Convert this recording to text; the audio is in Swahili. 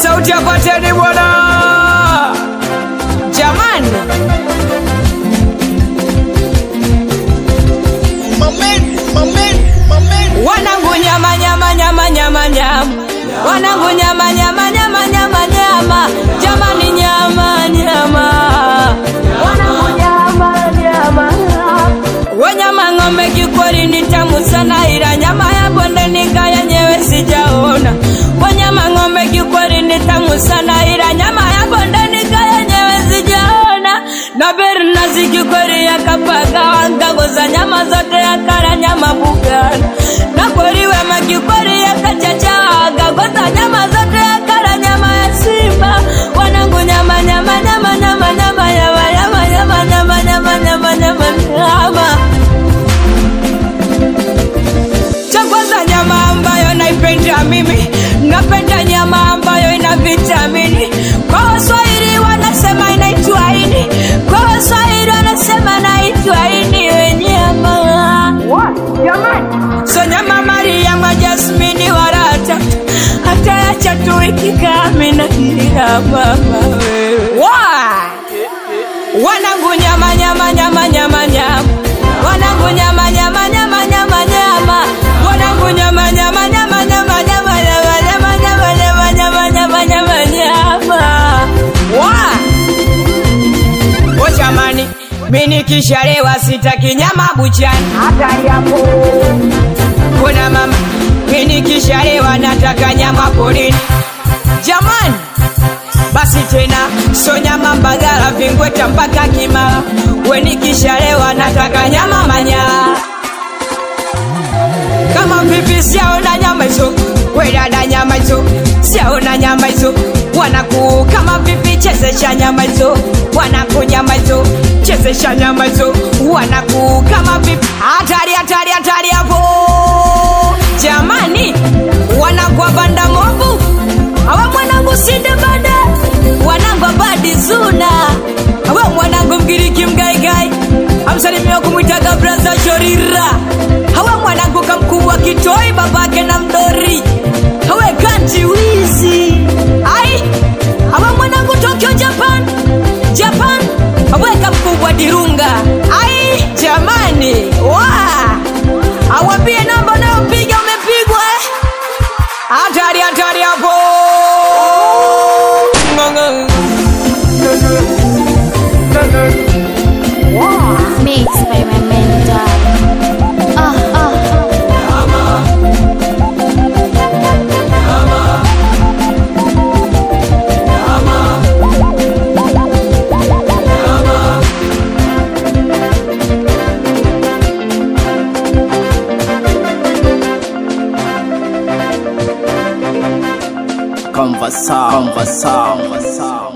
sauti apateni bwana jamani wanangu nyama nyama nyama nyama nyama wanangu nyama nyama nyama nyama nyama jamani nyama nyama wanangu nyama nyama wanyama ng'ombe kikweli ni tamu sana ila nyama ya bondeni yenyewe sijaona wanyama ng'ombe kikweli ni tamu sana ila nyama ya bondeni yenyewe sijaona na bernazi kikweli yakapaga wangagoza nyama zote yakala nyama bugana na kweli wema kikweli yakachacha wagagoza nyama zote yakala nyama ya simba wanangu nyama nyama nyama nyama nyama nyama nyama nyama nyama nyama nyama nyama nyama cha kwanza nyama ambayo naipenda mimi napenda nyama ambayo ina vitamini kwa waswahili wanasema inaitwa ini kwa waswahili wanasema naitwa ini we nyama so nyama mariama jasmini warata hata yacha tu ikikamina ila mama wewe wanangu nyama nyama nyama nyama nyama wanangu nyama nyama nyama nyama nyama wanangu nyama nyama nyama nyama nyama nyama nyama nyama nyama nyama nyama nyama nyama wa o jamani mi nikishalewa sitaki nyama buchani hata yapo kuna mama mi nikishalewa nataka nyama porini jamani basi tena so nyama mbagala vingweta mpaka kimara wenikishalewa nataka nyama manyara kama vipi siaona nyama hizo wedada nyama hizo siaona nyama hizo wanaku kama vipi chezesha nyama hizo wanaku nyama hizo chezesha nyama hizo wanaku kama vipi hatari hatari hatari hapo jamani wanakwa banda mobu awe mwanangu sinde bada wanangu abadi zuna awe mwanangu mgiriki mgaigai amsalimia kumwitaga braza shorira awe mwanangu kamkubwa kitoi babake na mdori awe kanti wizi ai awe mwanangu tokyo japan japan awe kamkubwa dirunga ai jamani wa awambie namba unayopiga umepigwa eh? hatari hatari hapo Mixed by my mentor. Ah, ah. Conversão, conversão, conversão.